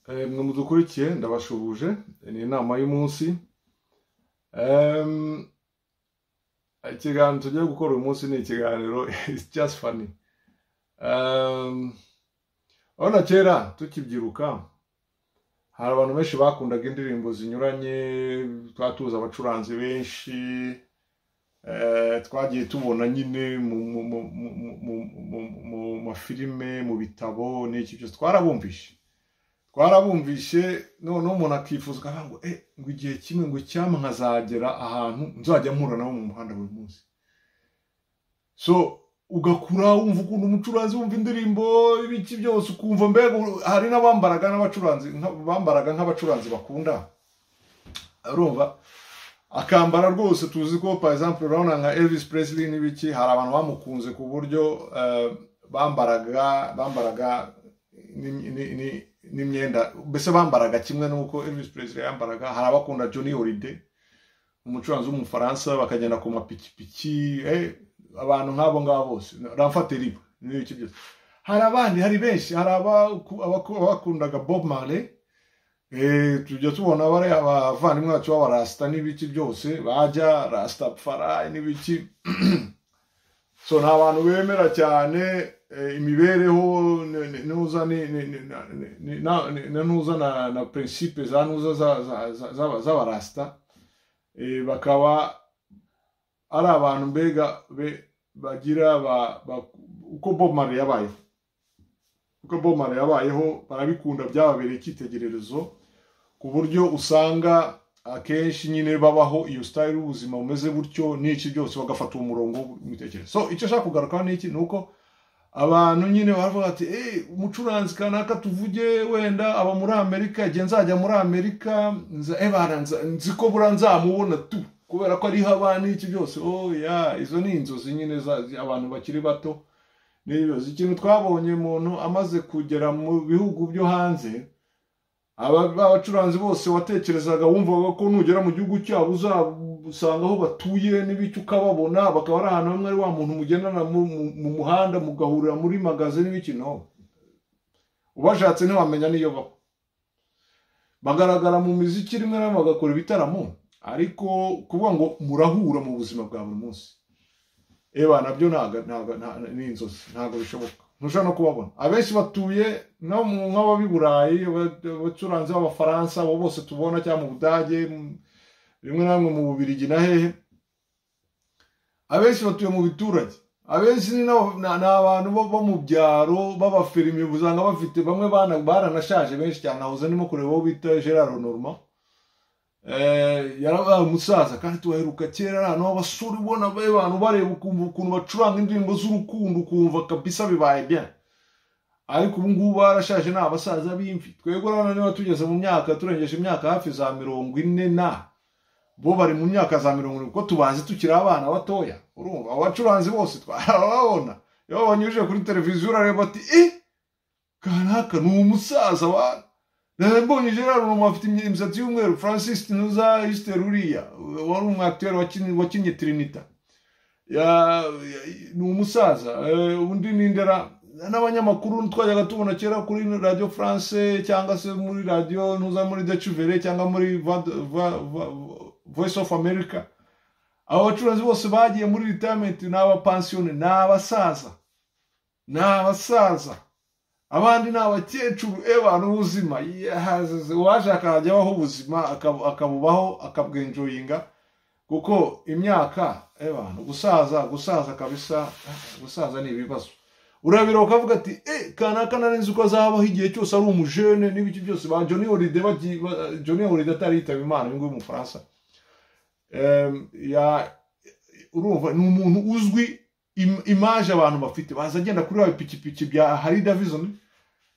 mwe mudukurikiye ndabashuhuje ni inama y'umunsi ikiganiro tugiye gukora uyu munsi ni ikiganiro isi just fani urabona kera tukibyiruka hari abantu benshi bakundaga indirimbo zinyuranye twaba tuzi abacuranzi benshi twagiye tubona nyine mu mafilime mu bitabo n'iki byose twarabumvishe twarabumvishe noneho umuntu akifuza ngo ngo igihe kimwe ngo icyama nkazagera ahantu nzajya mpura nabo mu muhanda buri munsi so ugakura wumva ukuntu umucuranzi wumva indirimbo ibiki byose ukumva mbega hari n'abambaraga n'abacuranzi bambaraga nk'abacuranzi bakunda urumva akambara rwose tuzi ko par exemple urabona nka Elvis Presley n'ibiki hari abantu bamukunze ku buryo bambaraga bambaraga n'imyenda mbese bambaraga kimwe n'uko Elvis Presley yambaraga hari abakunda Johnny Holiday umucuranzi w'umufaransa bakagenda ku mapikipiki abantu nk'abo ngabo bose ramfateriba n'ibiki byose hari abandi hari benshi hari abakundaga Bob Marley tujya tubona bariya abavandimwe bacu b'abarasita n'ibiki byose bajya rasita farayi n'ibiki so ni abantu bemera cyane imibereho ntuza na prinsipe za ntuza z'abarasita bakaba ari abantu mbega bagira uko bomari yabayeho uko bomari yabayeho barabikunda byababereye icyitegererezo ku buryo usanga akenshi nyine babaho iyo sitayiri y'ubuzima bumeze gutyo n'iki byose bagafata uwo murongo w'imitekerereze so icyo ashaka kugarukaho ni iki ni uko abantu nyine baravuga ati umucuranzi kanaka tuvuge wenda aba muri amerika igihe nzajya muri amerika nzi ko buriya nzamubona tu kubera ko ariho abana n'iki byose oya izo ni inzozi nyine abantu bakiri bato n'ibibazo ikintu twabonye umuntu amaze kugera mu bihugu byo hanze abacuranzi bose watekerezaga wumvaga ko nugera mu gihugu cyabo uzasanga aho batuye n'ibicyo ukababona bakaba ari ahantu hamwe ari wa muntu mugendana mu muhanda mugahurira muri magaze n'ibikino ubashatse ntiwamenya n'iyo baba bagaragara mu miziki rimwe na rimwe bagakora ibitaramo ariko kuvuga ngo murahura mu buzima bwa buri munsi eba nabyo ni inzozi ntabwo bishoboka ntushobora no kubabona abenshi batuye nk'ababa i burayi abacuranzi b'abafaransa abo bose tubona cyangwa mu budage rimwe na rimwe mu bubirigi na hehe abenshi batuye mu biturage abenshi ni abantu bo mu byaro b'abaferimi usanga bafite bamwe baranashaje benshi cyane nahoze ndimo kureba uwo bita gerard normal yarabaye umusaza kandi tubaheruka kera ari ahantu h'abasore ubona abantu bareba ukumva ukuntu bacuranga indirimbo z'urukundo ukumva kabisa bibaye bya ariko ubu ngubu barashaje ni abasaza b'imvi twebwe urabona niba tugeze mu myaka turengeje imyaka hafi za mirongo ine na bo bari mu myaka za mirongo irindwi kuko tubazi tukiri abana batoya urumva abacuranzi bose twarababona iyo babanyujije kuri televiziyo urareba ati i kanaka ni umusaza wani mbonye gerard umuntu afite imisatsi y'umweru francis tinuza yisite ruriya wari umwakiteri wakinnye tirinita ni umusaza undi ni indera n'abanyamakuru twajyaga tubona kera kuri radiyo france cyangwa se muri radiyo ntuza muri decivere cyangwa muri voice of america abo bacuruzi bose bagiye muri ritamenti ni abapansiyone ni abasaza ni abasaza abandi ni abakecuru abantu ubuzima uwashaka akajya abaho ubuzima akabubaho akabwenjoyinga kuko imyaka abantu gusaza gusaza kabisa gusaza ni ibibazo urabira ukavuga ati e kanaka nari nzi uko azabaho igihe cyose ari umujene n'ibiki byose ba joni horide joni horide atari yitaba imana uyu nguyu umufaransa urumva ni umuntu uzwi imaje abantu bafite baza agenda kuri ipikipiki bya hari davison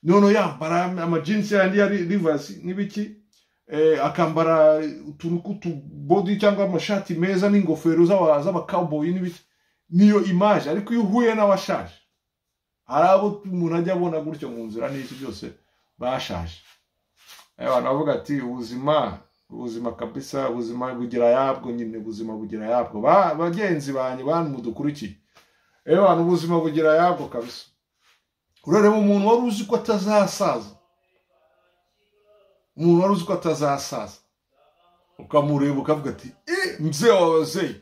noneho yambara amajinsi yandi ya rivasi n'ibiki akambara utuntu tw'utubodi cyangwa amashati meza n'ingofero z'abakaboyi n'ibiki niyo imaje ariko iyo uhuye n'abashaje hari abo umuntu ajya abona gutyo mu nzira n'iki byose bashaje abantu bavuga ati ubuzima ubuzima kabisa ubuzima bugira yabwo nyine ubuzima bugira yabwo bagenzi banyu bantu mudukurikiye abantu ubuzima bugira yabwo kabisa urareba umuntu wari uzi ko atazasaza umuntu wari uzi ko atazasaza ukamureba ukavuga ati eee mzee wa wazeye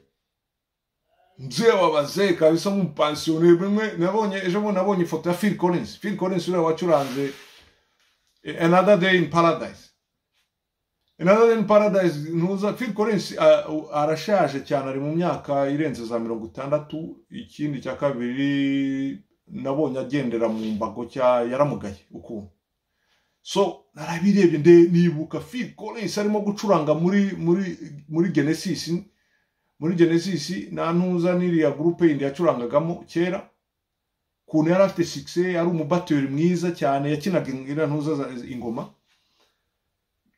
mzee wa wazeye kabisa nk'umupansiyoneri bimwe nabonye ejo bundi nabonye ifoto ya phil collins phil collins uriya wacuranze eh, another day in paradise another day in paradise ntuza phil collins ah, u- arashaje cyane ari mu myaka irenze za mirongo itandatu ikindi cya kabiri nabonye agendera mu mbago cya yaramugaye ukuntu so narabirebye nde nibuka Phil Collins arimo gucuranga muri muri muri Genesis muri Genesis na ntuza n'iriya groupe yindi yacurangagamo kera kuntu yari afite success yari umubateri mwiza cyane yakinaga ingira ntuza za- ingoma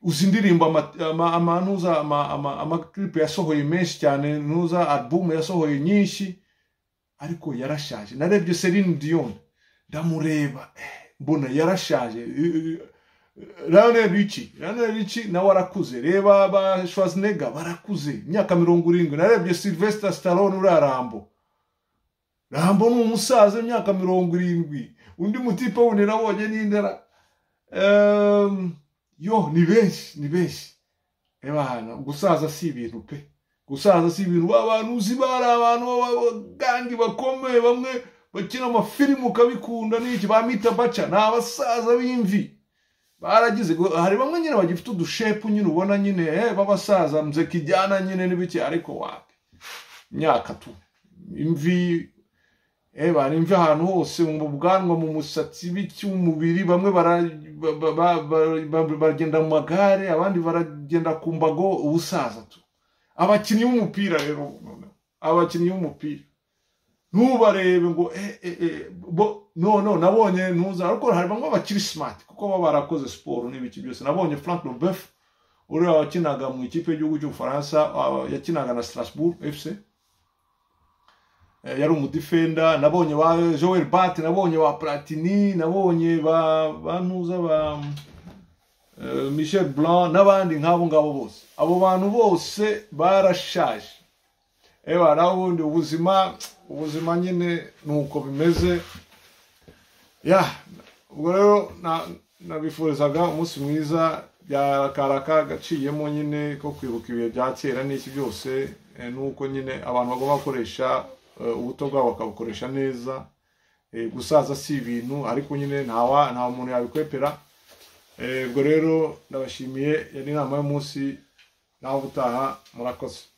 uzi indirimbo ama- ama- ama- ntuza ama- ama- amaklipe yasohoye menshi cyane ntuza album yasohoye nyinshi ariko yarashaje narebye Celine Dion ndamureba eh, mbona yarashaje Eh, eh, Lionel Richie Lionel Richie nawe arakuze reba ba Schwarzenegger barakuze imyaka mirongo irindwi narebye Sylvester Stallone uriya Rambo Rambo ni umusaza imyaka mirongo irindwi undi mutipe wundi nabonye n'indara Em, yo ni benshi ni benshi ebana gusaza si ibintu pe gusaza si ibintu ba bantu uzi bari abantu b'abagangi bakomeye bamwe bakina amafilimu ukabikunda n'iki ba mita baca ni abasaza b'imvi baragize gu- hari bamwe nyine bagifite udushepu nyine ubona nyine eh, b'abasaza mze kijyana nyine n'ibiki ariko wapi imyaka tu imvi eh, bana imvi ahantu hose mu bwanwa mu musatsi biki umubiri bamwe bara- ba- ba- ba- ba- ba- baragenda mu magare abandi baragenda ku mbago ubusaza tu abakinnyi b'umupira rero abakinnyi b'umupira ntubarebe ngo eh, eh, eh, bo no no nabonye ntuza ariko hari bamwe bakiri smart kuko baba barakoze siporo n'ibiki byose nabonye frank lobef uriya wakinaga mu ikipe y'igihugu cy'ubufaransa ah, yakinaga na strasbourg fc Eh, yari umudifenda nabonye ba joel bat nabonye ba platini nabonye ba ba ntuza ba eh, michel blanc n'abandi nk'abo ngabo bose abo bantu bose barashaje ewa naho ubundi ubuzima ubuzima nyine ni uko bimeze ya ubwo rero na- nabifurizaga umunsi mwiza byakaraka agaciyemo nyine ko kwibuka ibihe bya kera n'iki byose eh, n'uko nyine abantu bagomba gukoresha eh, ubuto bwabo bakabukoresha neza Eh, gusaza si ibintu ariko nyine ntawa nta muntu yabikwepera Eh, ubwo rero ndabashimiye yari inama y'umunsi naho ubutaha murakoze